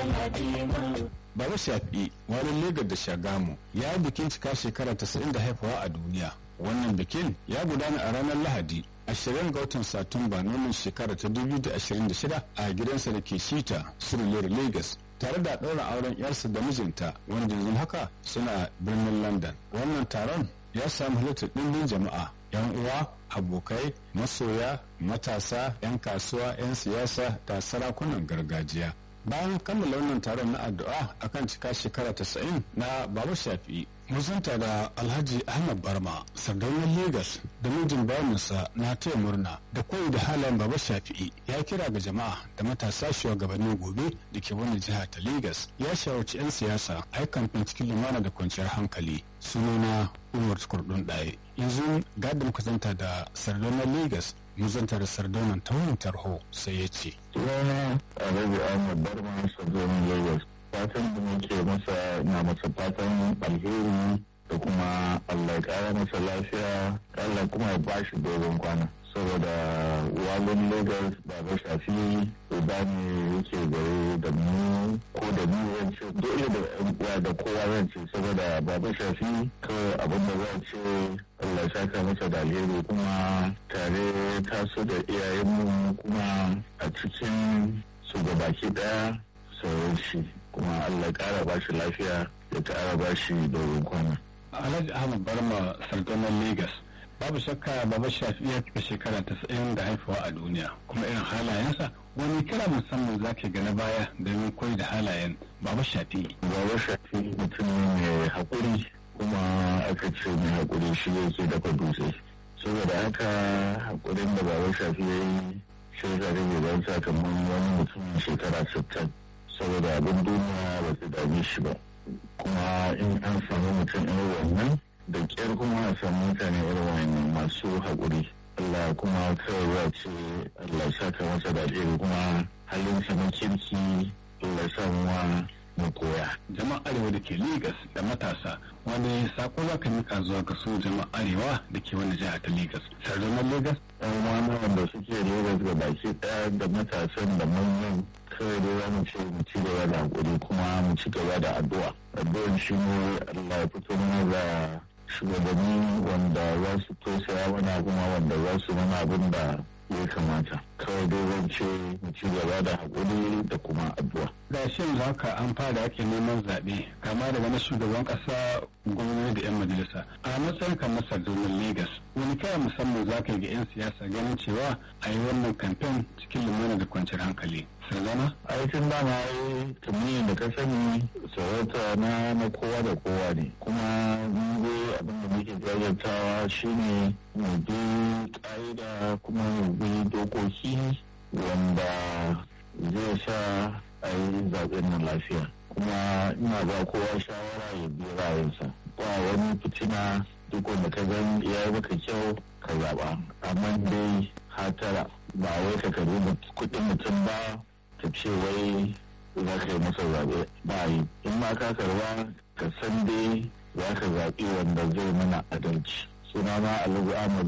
Baba Shafi wani Legas da Shagamu ya yi bikin cika shekara 90 da haifawa a duniya. Wannan bikin ya gudana a ranar Lahadi ashirin ga watan Satumba nomin shekara ta 2026 a gidansa da ke Shita, Surulere Lagos. tare da ɗaura auren yarsa da mijinta wanda yanzu haka suna birnin London. Wannan taron ya samu halittar ɗimbin jama'a, 'yan uwa, abokai, masoya, matasa, 'yan kasuwa, 'yan siyasa da sarakunan gargajiya. bayan kammala wannan taron na addu'a akan cika shekara 90 na baba shafi'i musanta da alhaji ahmad barma sardaunar lagos da mijin bayaninsa na taya murna da koyi da halayen baba shafi'i ya kira ga jama'a da matasa shugabannin gobe da ke wani jiha ta lagos ya shawarci 'yan siyasa a yi kamfen cikin lumana da kwanciyar hankali sunana umar kurdun ɗaya yanzu gadin kusanta da sardaunar lagos muzanta da sardaunan ta wani tarho sai ya ce sunana alhaji ahmad barma sardaunar lagos fatan da muke masa na masa fatan alheri da kuma allah ya kara masa lafiya allah kuma ya bashi dogon kwana saboda walin lagos ba ba shafi uba ne yake gare da mu ko da mu zance dole da yan uwa da kowa zance saboda baba shafi kawai abin da za ce Allah saka masa da alheri kuma tare taso da iyayenmu kuma a cikin su gabaki daya sauran shi kuma Allah kara ba shi lafiya ya kara ba shi dogon kwana. Alhaji Ahmad Barma Sardanar Lagos babu shakka baba shafi ya cika shekara tasa'in da haifawa a duniya kuma irin halayensa wani kira musamman za ka na baya domin koyi da halayen baba shafi. Baba shafi mutum ne mai haƙuri kuma aka ce mai haƙuri shi yake dafa dutse saboda haka haƙurin da baba shafi ya yi shi ya rage don sakamakon wani mutumin shekara sittin saboda abin duniya ba su dame shi ba kuma in an samu mutum irin wannan da ƙyar kuma a samu mutane irin wannan masu haƙuri Allah kuma kawai ya ce Allah saka masa da alheri kuma halin sa na kirki Allah sa mu mu koya. Jama'a Arewa da ke Legas da matasa wani sako za ka mika zuwa ga su jama'a Arewa da ke wani jiha ta Legas. Sardunar Legas? Ɗan wani wanda suke Legas ga baki ɗaya da matasan da manyan kawai dai za mu ce mu ci gaba da hakuri kuma mu ci gaba da addu'a. Addu'an shi ne Allah ya fito mana da shugabanni wanda za su tausaya mana kuma wanda za su mana abin da ya kamata kawai dai zan ce mu ci gaba da haƙuri da kuma addu'a. da shin za ka an fara ake neman zaɓe kama daga na shugaban ƙasa gwamnati da 'yan majalisa a matsayin kamar sardunar lagos wani kira musamman za ka ga 'yan siyasa ganin cewa a yi wannan kamfen cikin lumana da kwanciyar hankali sardana aikin dama yi tumini da ka sani sarauta na na kowa da kowa ne kuma mu abin da muke jajirtawa shine mu bi ƙa'ida kuma mu bi dokoki wanda zai sa a yi zaɓen nan lafiya kuma ina ba kowa shawara ya bi ra'ayinsa ba wani fitina duk wanda ka gan ya yi maka kyau ka zaɓa amma dai hatara ba wai ka karbi kuɗin mutum ba ka ce wai za ka yi masa zaɓe ba yi in ma ka karba ka san dai za ka zaɓi wanda zai mana adalci sunana alhaji ahmad